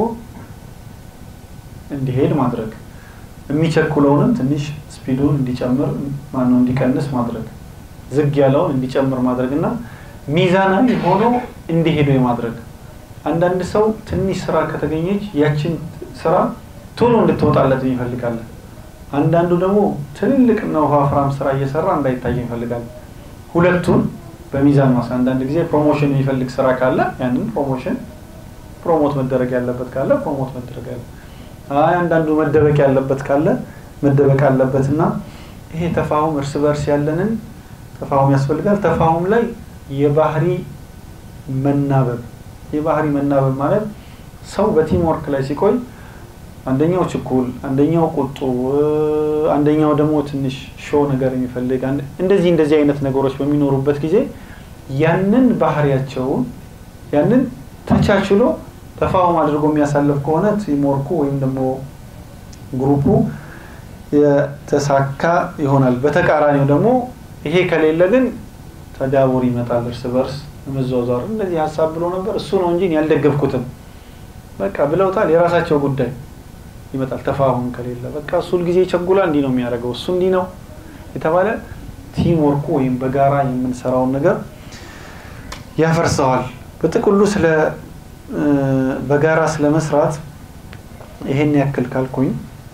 [SPEAKER 1] እንዲሄድ ማድረግ፣ የሚቸኩለውንም ትንሽ ስፒዱን እንዲጨምር ማነው እንዲቀንስ ማድረግ፣ ዝግ ያለውን እንዲጨምር ማድረግ እና ሚዛናዊ ሆኖ እንዲሄዱ የማድረግ አንዳንድ ሰው ትንሽ ስራ ከተገኘች ያችን ስራ ቶሎ እንድትወጣለት ይፈልጋለን። አንዳንዱ ደግሞ ትልልቅ እና ወፋፍራም ስራ እየሰራ እንዳይታይ ይፈልጋል። ሁለቱን በሚዛን ማስ አንዳንድ ጊዜ ፕሮሞሽን የሚፈልግ ስራ ካለ ያንን ፕሮሞሽን ፕሮሞት መደረግ ያለበት ካለ ፕሮሞት መደረግ ያለ አይ አንዳንዱ መደበቅ ያለበት ካለ መደበቅ አለበት እና ይሄ ተፋሁም እርስ በርስ ያለንን ተፋሁም ያስፈልጋል። ተፋሁም ላይ የባህሪ መናበብ የባህሪ መናበብ ማለት ሰው በቲም ወርክ ላይ ሲቆይ አንደኛው ችኩል፣ አንደኛው ቁጡ፣ አንደኛው ደግሞ ትንሽ ሾው ነገር የሚፈልግ እንደዚህ እንደዚህ አይነት ነገሮች በሚኖሩበት ጊዜ ያንን ባህሪያቸውን ያንን ተቻችሎ ተፋውም አድርጎ የሚያሳልፍ ከሆነ ቲም ወርኩ ወይም ደግሞ ግሩፑ የተሳካ ይሆናል። በተቃራኒው ደግሞ ይሄ ከሌለ ግን ተዳቡር ይመጣል፣ እርስ በርስ መዟዟር። እንደዚህ ሀሳብ ብሎ ነበር እሱ ነው እንጂ ያልደገፍኩትም በቃ ብለውታል፣ የራሳቸው ጉዳይ ይመጣል። ተፋሁም ከሌለ በቃ እሱ ሁልጊዜ ይቸጉላል፣ እንዲህ ነው የሚያደርገው፣ እሱ እንዲህ ነው የተባለ ቲም ወርኩ ወይም በጋራ የምንሰራውን ነገር ያፈርሰዋል። በጥቅሉ ስለ በጋራ ስለ መስራት ይሄን ያክል ካልኩኝ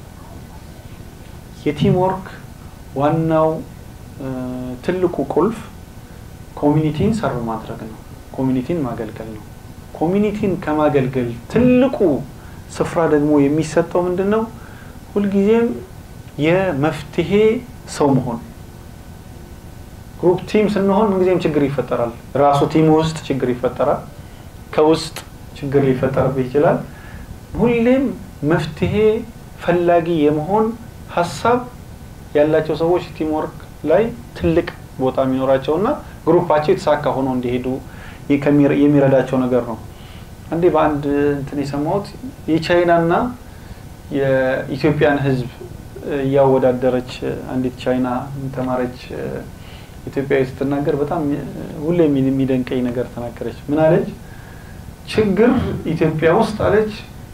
[SPEAKER 1] የቲም ወርክ ዋናው ትልቁ ቁልፍ ኮሚኒቲን ሰርቭ ማድረግ ነው። ኮሚኒቲን ማገልገል ነው። ኮሚኒቲን ከማገልገል ትልቁ ስፍራ ደግሞ የሚሰጠው ምንድን ነው? ሁልጊዜም የመፍትሄ ሰው መሆን። ግሩፕ ቲም ስንሆን ምንጊዜም ችግር ይፈጠራል። ራሱ ቲም ውስጥ ችግር ይፈጠራል። ከውስጥ ችግር ሊፈጠርብህ ይችላል። ሁሌም መፍትሄ ፈላጊ የመሆን ሀሳብ ያላቸው ሰዎች ቲምወርክ ላይ ትልቅ ቦታ የሚኖራቸውና ግሩፓቸው የተሳካ ሆኖ እንዲሄዱ የሚረዳቸው ነገር ነው። አንዴ በአንድ እንትን የሰማሁት የቻይናና የኢትዮጵያን ሕዝብ እያወዳደረች አንዲት ቻይና ተማረች ኢትዮጵያዊ ስትናገር በጣም ሁሌ የሚደንቀኝ ነገር ተናገረች። ምን አለች? ችግር ኢትዮጵያ ውስጥ አለች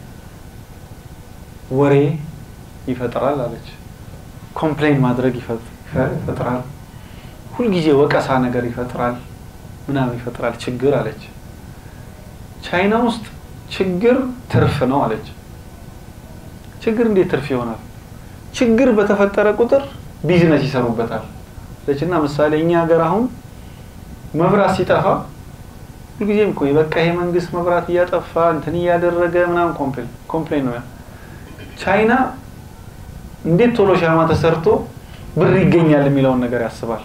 [SPEAKER 1] ወሬ ይፈጥራል አለች። ኮምፕሌን ማድረግ ይፈጥራል፣ ሁልጊዜ ወቀሳ ነገር ይፈጥራል፣ ምናምን ይፈጥራል ችግር አለች። ቻይና ውስጥ ችግር ትርፍ ነው አለች። ችግር እንዴት ትርፍ ይሆናል? ችግር በተፈጠረ ቁጥር ቢዝነስ ይሰሩበታል አለች እና ምሳሌ እኛ ሀገር አሁን መብራት ሲጠፋ ሁልጊዜም እኮ በቃ ይሄ መንግስት መብራት እያጠፋ እንትን እያደረገ ምናምን ኮምፕሌን ነው። ቻይና እንዴት ቶሎ ሻማ ተሰርቶ ብር ይገኛል የሚለውን ነገር ያስባል።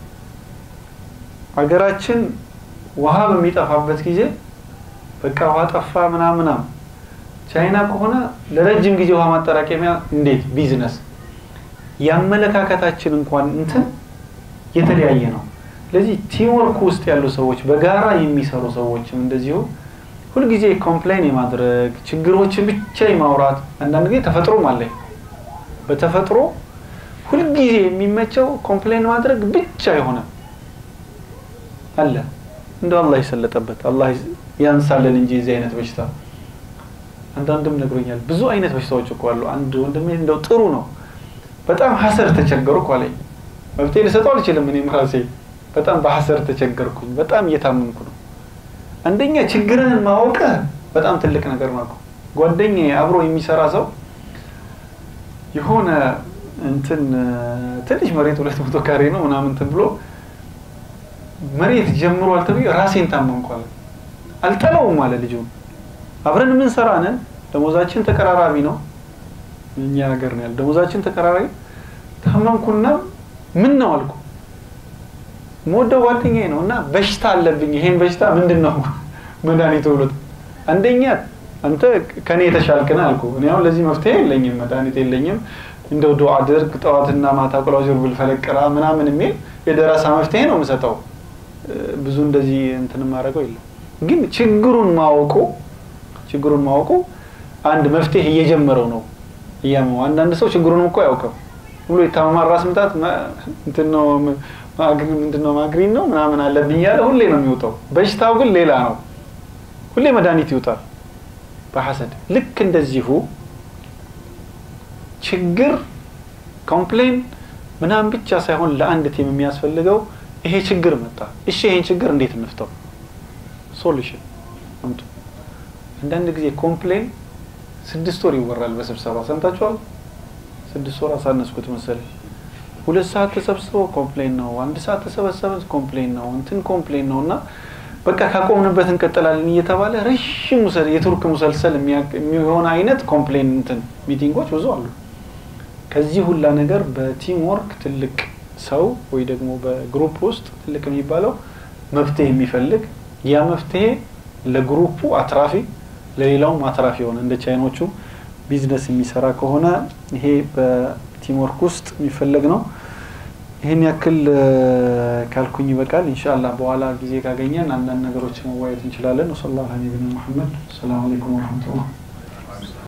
[SPEAKER 1] ሀገራችን ውሃ በሚጠፋበት ጊዜ በቃ ውሃ ጠፋ ምናምን ምናምን፣ ቻይና ከሆነ ለረጅም ጊዜ ውሃ ማጠራቀሚያ እንዴት ቢዝነስ። የአመለካከታችን እንኳን እንትን የተለያየ ነው። ስለዚህ ቲምወርክ ውስጥ ያሉ ሰዎች በጋራ የሚሰሩ ሰዎችም እንደዚሁ ሁልጊዜ ኮምፕሌን የማድረግ ችግሮችን ብቻ የማውራት አንዳንድ ጊዜ ተፈጥሮም አለኝ በተፈጥሮ ሁልጊዜ የሚመቸው ኮምፕሌን ማድረግ ብቻ የሆነ አለ። እንደው አላህ የሰለጠበት አላህ ያንሳለን እንጂ የዚህ አይነት በሽታ አንዳንድም ነግሮኛል። ብዙ አይነት በሽታዎች እኮ አሉ። አንድ ወንድሜ እንደው ጥሩ ነው በጣም ሀሰር ተቸገሩ እኮ አለኝ። መፍትሄ ልሰጠው አልችልም። እኔም ራሴ በጣም በሀሰር ተቸገርኩኝ። በጣም እየታመምኩ ነው። አንደኛ ችግርህን ማወቅህ በጣም ትልቅ ነገር ነው። ጓደኛዬ አብሮ የሚሰራ ሰው የሆነ እንትን ትንሽ መሬት ሁለት መቶ ካሬ ነው ምናምን እንትን ብሎ መሬት ጀምሯል ተብዬ ራሴን ታመምኳል። አልጠላውም አለ ልጁ። አብረን የምንሰራ ነን፣ ደሞዛችን ተቀራራቢ ነው። እኛ ሀገር ነው ያለ ደሞዛችን ተቀራራቢ። ታመምኩና ምን ነው አልኩ። የምወደው ጓደኛዬ ነው እና በሽታ አለብኝ። ይሄን በሽታ ምንድን ነው መድኃኒቱ ብሎት፣ አንደኛ አንተ ከኔ የተሻልክና አልኩ። እኔ አሁን ለዚህ መፍትሄ የለኝም፣ መድኃኒት የለኝም። እንደው ዱዓ አድርግ ጠዋትና ማታ ቁል አዑዙ ቢረቢል ፈለቅ ቅራ ምናምን የሚል የደረሳ መፍትሄ ነው የምሰጠው። ብዙ እንደዚህ እንትን የማደርገው የለም። ግን ችግሩን ማወቁ ችግሩን ማወቁ አንድ መፍትሄ እየጀመረው ነው እያመው። አንዳንድ ሰው ችግሩን እኮ አያውቅም ብሎ የታመማል። ራስ ምታት እንትን ነው ምንድን ነው ማግሪን ነው ምናምን አለብኝ እያለ ሁሌ ነው የሚወጣው። በሽታው ግን ሌላ ነው። ሁሌ መድኃኒት ይውጣል በሐሰድ ልክ እንደዚሁ ችግር ኮምፕሌን ምናምን ብቻ ሳይሆን ለአንድ ቲም የሚያስፈልገው ይሄ ችግር መጣ፣ እሺ ይሄን ችግር እንዴት እንፍተው? ሶሉሽን አምጡ። አንዳንድ ጊዜ ኮምፕሌን ስድስት ወር ይወራል በስብሰባ ሰምታችኋል። ስድስት ወር አሳነስኩት መሰለኝ። ሁለት ሰዓት ተሰብስበው ኮምፕሌን ነው፣ አንድ ሰዓት ተሰበሰበ ኮምፕሌን ነው፣ እንትን ኮምፕሌን ነው እና በቃ ካቆምንበት እንቀጥላለን እየተባለ ረዥም የቱርክ ሙሰልሰል የሚሆን አይነት ኮምፕሌን እንትን ሚቲንጎች ብዙ አሉ። ከዚህ ሁላ ነገር በቲም ወርክ ትልቅ ሰው ወይ ደግሞ በግሩፕ ውስጥ ትልቅ የሚባለው መፍትሄ የሚፈልግ ያ መፍትሄ ለግሩፑ አትራፊ ለሌላውም አትራፊ የሆነ እንደ ቻይኖቹ ቢዝነስ የሚሰራ ከሆነ ይሄ በቲም ወርክ ውስጥ የሚፈለግ ነው። ይህን ያክል ካልኩኝ ይበቃል። ኢንሻአላህ በኋላ ጊዜ ካገኘን አንዳንድ ነገሮች መዋየት እንችላለን። ወሰላሁ ዐላ ነቢይና ሙሐመድ። ሰላም አለይኩም ወረህመቱላህ